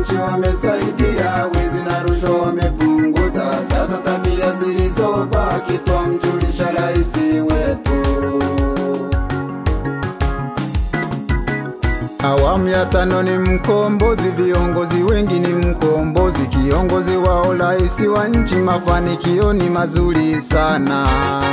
nchi wamesaidia, wizi na rushwa wamepunguza. Sasa tabia zilizobaki twamjulisha rais wetu. Awamu ya tano ni mkombozi, viongozi wengi ni mkombozi. Kiongozi wao rais wa nchi, mafanikio ni mazuri sana.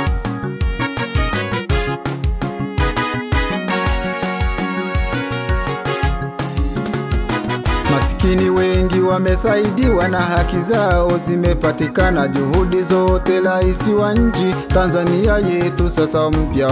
Masikini wengi wamesaidiwa na haki zao zimepatikana. Juhudi zote rais wa nchi, Tanzania yetu sasa mpya.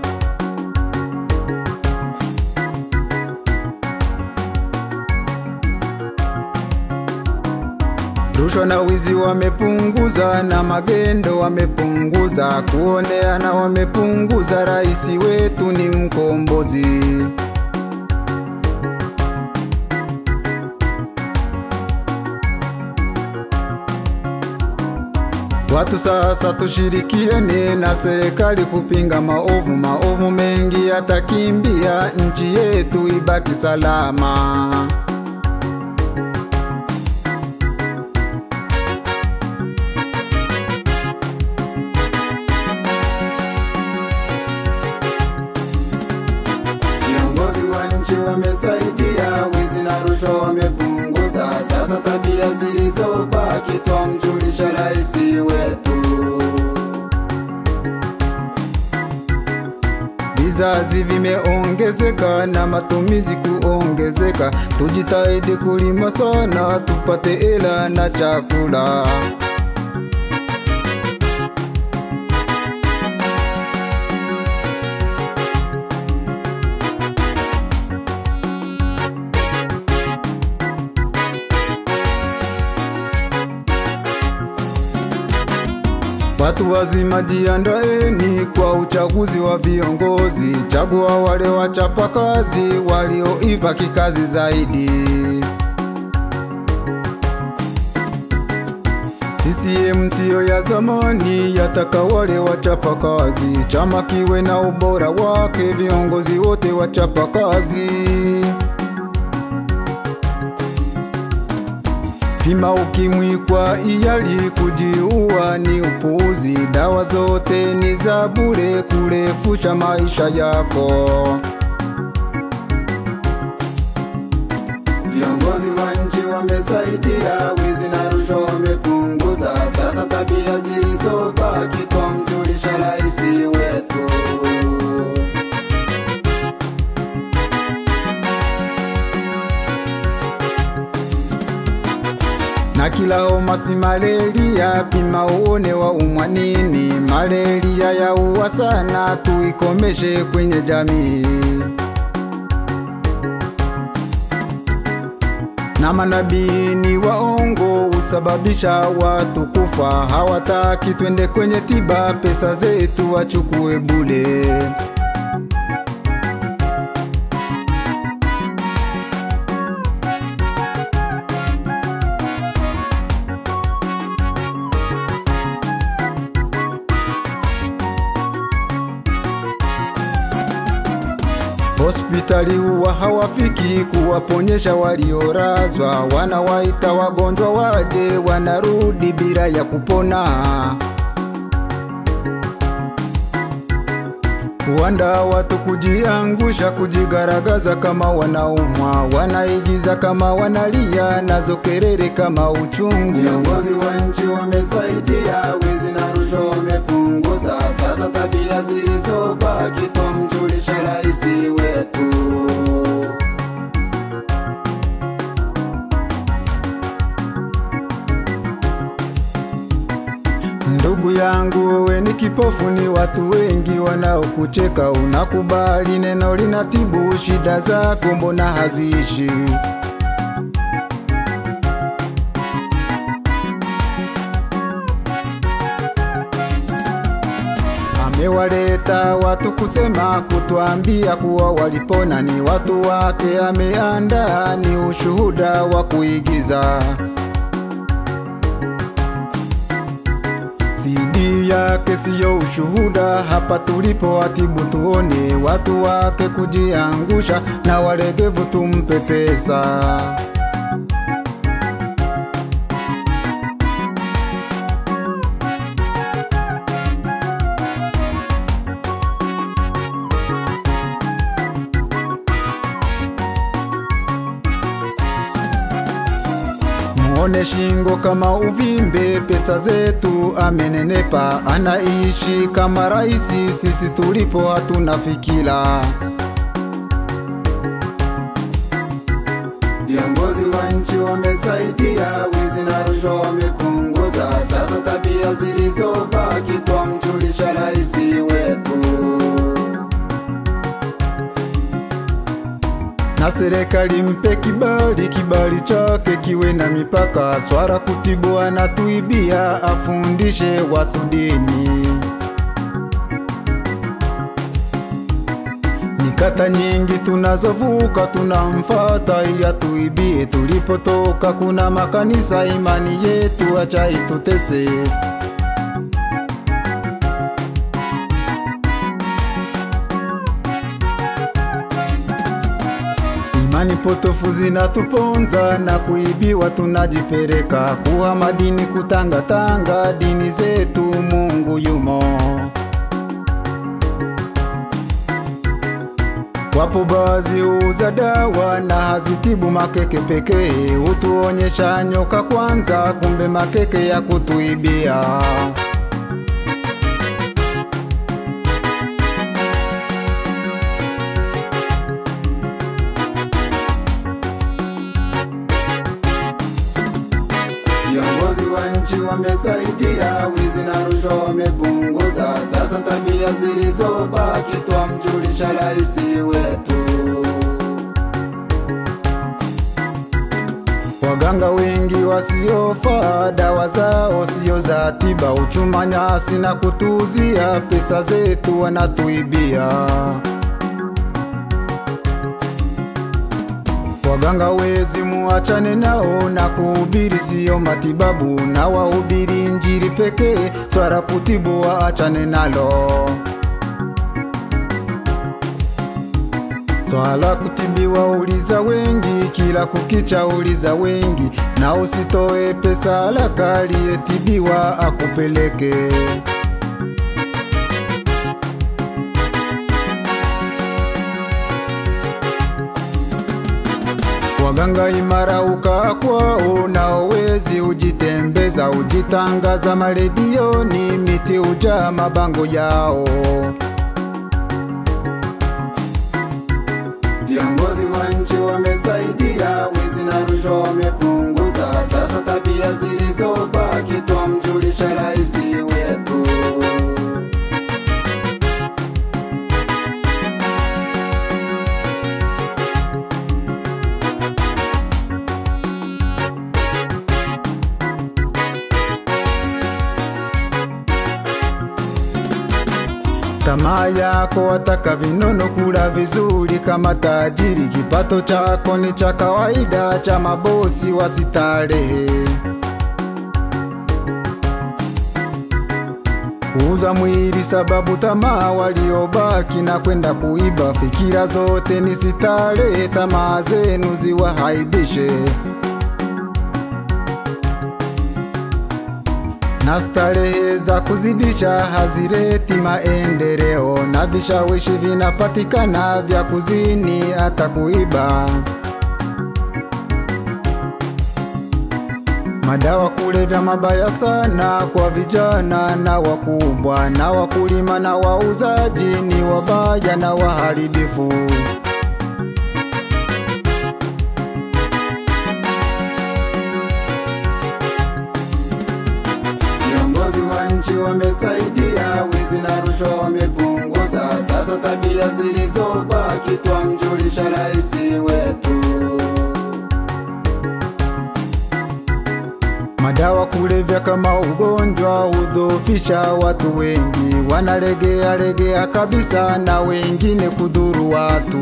Rushwa na wizi wamepunguza, na magendo wamepunguza, kuoneana wamepunguza. Rais wetu ni mkombozi. Watu sasa tushirikiane na serikali kupinga maovu, maovu mengi yatakimbia, nchi yetu ibaki salama. Viongozi wa nchi wamesaidia, wizi na rushwa wamepunguza. Sasa tabia zilizobaki twamjulisha rais wetu. Vizazi vimeongezeka na matumizi kuongezeka, tujitahidi kulima sana tupate hela na chakula. Watu wazima jiandaeni kwa uchaguzi wa viongozi, chagua wale wachapa kazi walioiva kikazi zaidi. CCM siyo ya zamani, yataka wale wachapa kazi, chama kiwe na ubora wake, viongozi wote wachapa kazi. Pima ukimwi kwa iyali, kujiua ni upuuzi. Dawa zote ni za bure, kurefusha maisha yako. Viongozi wa nchi wamesaidia, wizi na rushwa wamepunguza. Sasa tabia zilizobaki twamjulisha rais wetu. na kila homa si malaria, pima uone wa umwa nini. Malaria ya uwa sana, tuikomeshe kwenye jamii. Na manabii ni waongo, husababisha watu kufa. Hawataki twende kwenye tiba, pesa zetu wachukue bule. Hospitali huwa hawafiki kuwaponyesha waliorazwa, wanawaita wagonjwa waje, wanarudi bila ya kupona. Wanda watu kujiangusha, kujigaragaza kama wanaumwa, wanaigiza kama wanalia, nazo kelele kama uchungu. Viongozi wa nchi wamesaidia, wizi na rushwa wamepunguza. Sasa tabia zilizobaki twamjulisha rais wetu. Ndugu yangu wewe ni kipofu, ni watu wengi wanaokucheka. Unakubali neno linatibu shida zako, mbona haziishi? Amewaleta watu kusema, kutwambia kuwa walipona, ni watu wake ameandaa, ni ushuhuda wa kuigiza. CD yake siyo ushuhuda, hapa tulipo watibu tuone, watu wake kujiangusha, na walegevu tumpe pesa. Muone shingo kama uvimbe, pesa zetu amenenepa, anaishi kama raisi, sisi tulipo hatuna fikira. Viongozi wa nchi wamesaidia, wizi na rushwa wamepunguza. Sasa tabia zilizobaki twamjulisha raisi wetu, na serikali mpe kibali, kibali chake kiwe na mipaka. Swara kutibu anatuibia, afundishe watu dini. Ni kata nyingi tunazovuka, tunamfata ili atuibie. Tulipotoka kuna makanisa, imani yetu acha itutese. Imani potofu zinatuponza na kuibiwa, tunajipeleka kuhama dini, kutangatanga dini zetu. Mungu yumo. Wapo baadhi huuza dawa na hazitibu makeke pekee, hutuonyesha nyoka kwanza, kumbe makeke ya kutuibia. Viongozi wa nchi wamesaidia, wizi na rushwa wamepunguza. Sasa tabia zilizobaki twamjulisha raisi wetu. Waganga wengi wasiofaa, dawa zao sio za tiba, uchuma nyasi na kutuuzia, pesa zetu wanatuibia. Waganga wezi muachane nao na kuhubiri siyo matibabu, na wahubiri injili pekee, swala kutibu waachane nalo. Swala kutibiwa uliza wengi, kila kukicha uliza wengi, na usitoe pesa haraka, aliyetibiwa akupeleke. Waganga imara ukaa kwao, nao wezi ujitembeza, ujitangaza maredioni, miti ujaa mabango yao. Viongozi wa nchi wamesaidia, wizi na rushwa wamepunguza. Sasa tabia zilizobaki twamjulisha raisi wetu. Tamaa yako wataka vinono, kula vizuri kama tajiri. Kipato chako ni cha kawaida, cha mabosi wasitarehe. Kuuza mwili sababu tamaa, waliobaki na kwenda kuiba. Fikira zote ni sitarehe, tamaa zenu ziwahaibishe. na starehe za kuzidisha hazileti maendeleo, na vishawishi vinapatikana vya kuzini hata kuiba. Madawa kulevya mabaya sana kwa vijana na wakubwa, na wakulima na wauzaji ni wabaya na waharibifu. Viongozi wa nchi wamesaidia, wizi na rushwa wamepunguza. Sasa tabia zilizobaki twamjulisha raisi wetu. Madawa kulevya kama ugonjwa hudhoofisha watu wengi, wanalegea legea kabisa, na wengine kudhuru watu.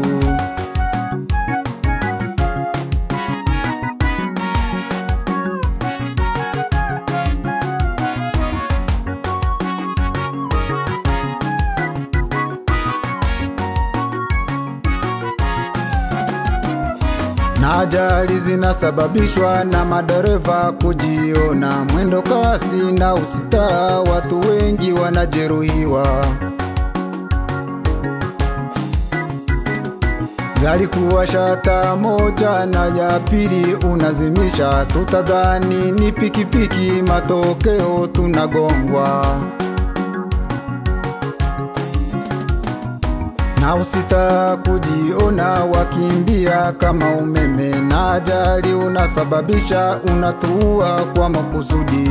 na ajali zinasababishwa na madereva kujiona mwendo kasi na usitaa, watu wengi wanajeruhiwa. gari kuwasha taa moja na ya pili unazimisha, tutadhani ni pikipiki, matokeo tunagongwa. na usita kujiona wakimbia kama umeme, na ajali unasababisha, unatua kwa makusudi.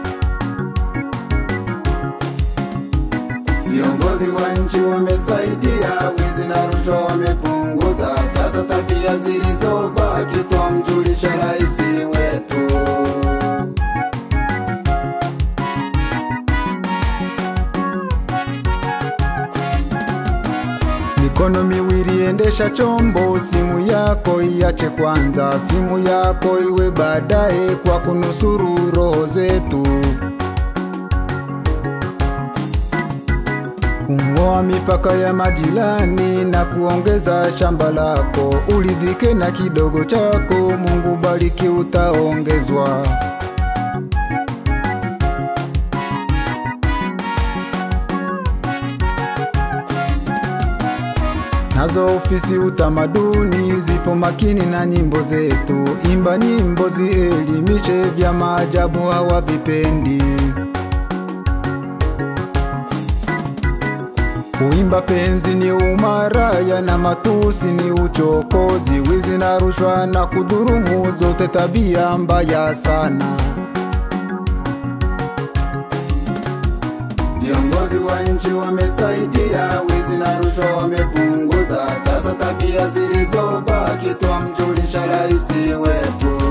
Viongozi wa nchi wamesaidia, wizi na rushwa wamepunguza. Sasa tabia zilizobaki twamjulisha rais wetu. Mikono miwili endesha chombo, simu yako iache kwanza, simu yako iwe baadaye, kwa kunusuru roho zetu. Kung'oa mipaka ya majirani na kuongeza shamba lako, uridhike na kidogo chako, Mungu bariki, utaongezwa. Nazo ofisi utamaduni zipo makini na nyimbo zetu, imba nyimbo zielimishe, vya maajabu hawavipendi. Kuimba penzi ni umaraya na matusi ni uchokozi, wizi na rushwa na kudhurumu, zote tabia mbaya sana. Viongozi wa nchi wamesaidia, wizi na rushwa wamepunguza. Sasa tabia zilizobaki twamjulisha rais wetu.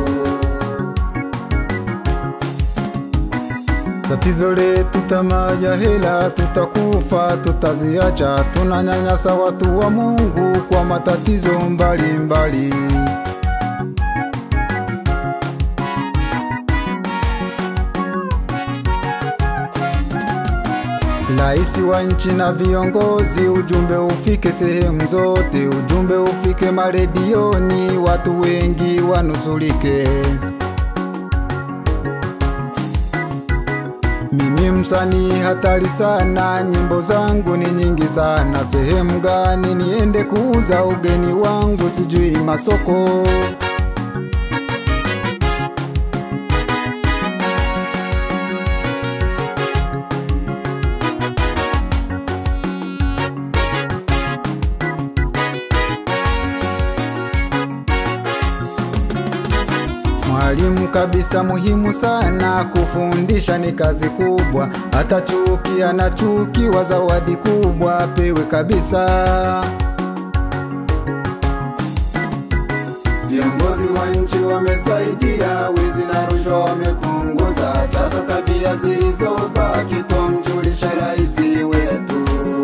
Tatizo letu tamaa ya hela, tutakufa tutaziacha. Tunanyanyasa watu wa Mungu kwa matatizo mbalimbali mbali. Raisi wa nchi na viongozi, ujumbe ufike sehemu zote, ujumbe ufike maredioni, watu wengi wanusulike. Mimi msanii hatari sana, nyimbo zangu ni nyingi sana. Sehemu gani niende kuuza ugeni wangu, sijui masoko. Mwalimu kabisa muhimu sana, kufundisha ni kazi kubwa. Hata chuki anachukiwa, zawadi kubwa pewe kabisa. Viongozi wa nchi wamesaidia, wizi na rushwa wamepunguza. Sasa tabia zilizobaki twamjulisha rais wetu.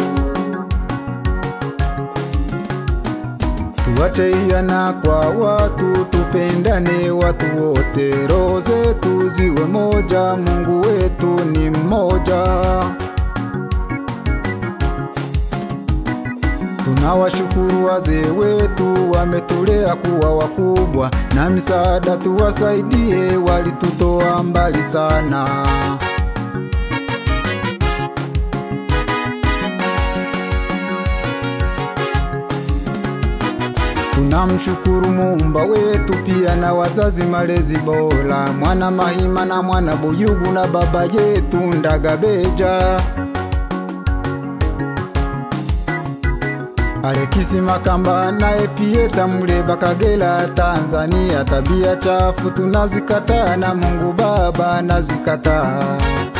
Tuache iana kwa watu, tupendane watu wote, roho zetu ziwe moja, Mungu wetu ni mmoja. Tunawashukuru wazee wetu, wametulea kuwa wakubwa, na misaada tuwasaidie, walitutoa mbali sana. Tunamshukuru muumba wetu pia na wazazi malezi bora, mwana Mahima na mwana Buyugu na baba yetu Ndagabeja. Alekisi Makamba na Epieta Muleba Kagera Tanzania, tabia chafu tunazikataa na Mungu Baba nazikataa.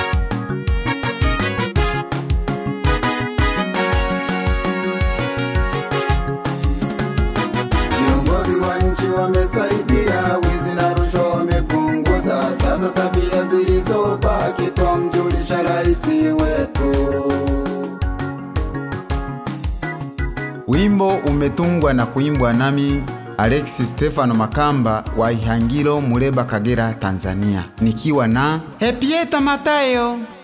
Viongozi wa nchi wamesaidia, wizi na rushwa wamepunguza. Sasa tabia zilizobaki twamjulisha rais wetu. Wimbo umetungwa na kuimbwa nami Alexis Stefano Makamba wa Ihangilo, Muleba, Kagera, Tanzania, nikiwa na Hepieta Matayo